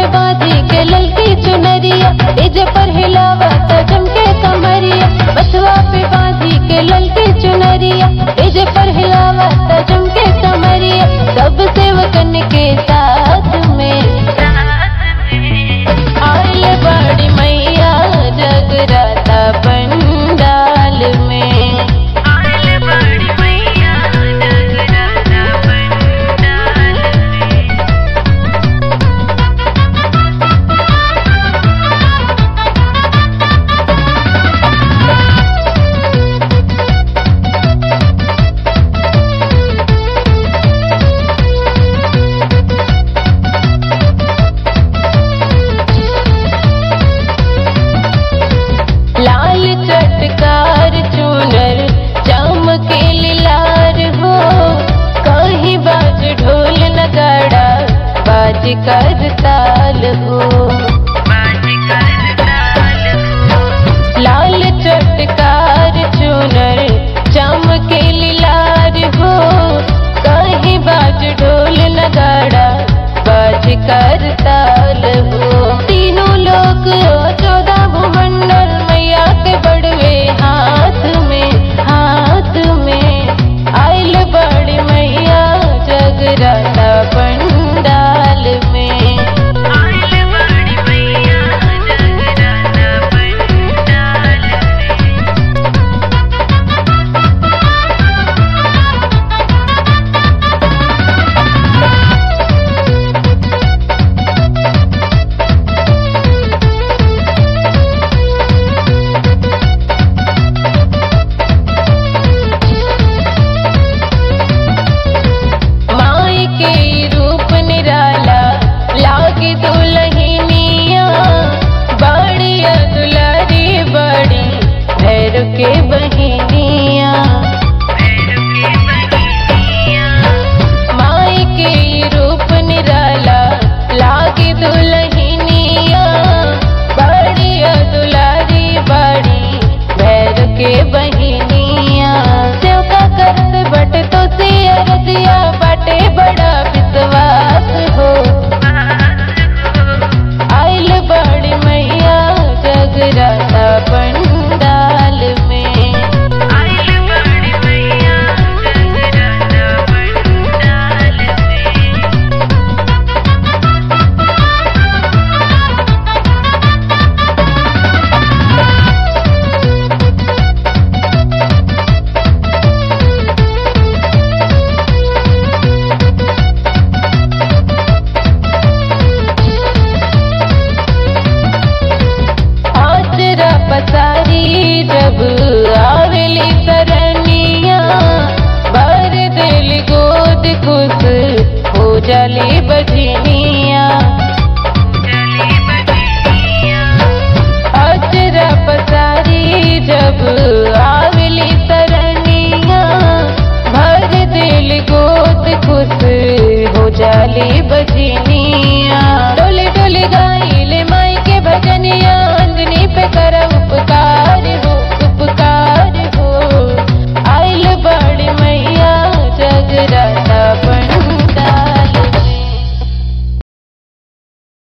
बांधी के ललकी चुनरिया इज पर हिलावत चमके कमरिया बसवा पे बांधी के ललकी चुनरिया इज पर हिलावत चमके कमरिया सब सेवकन के साथ में आइल बड़ी मैया जगराता पंडाल में आइल बड़ी मैया जगराता पंडाल में लाल चटकार चूनर चमके लार हो कहीं बाज ढोल नगाड़ा बाज कर ताल हो लाल चटकार चूनर चमके लार हो कहीं बाज ढोल नगाड़ा बाज कर ताल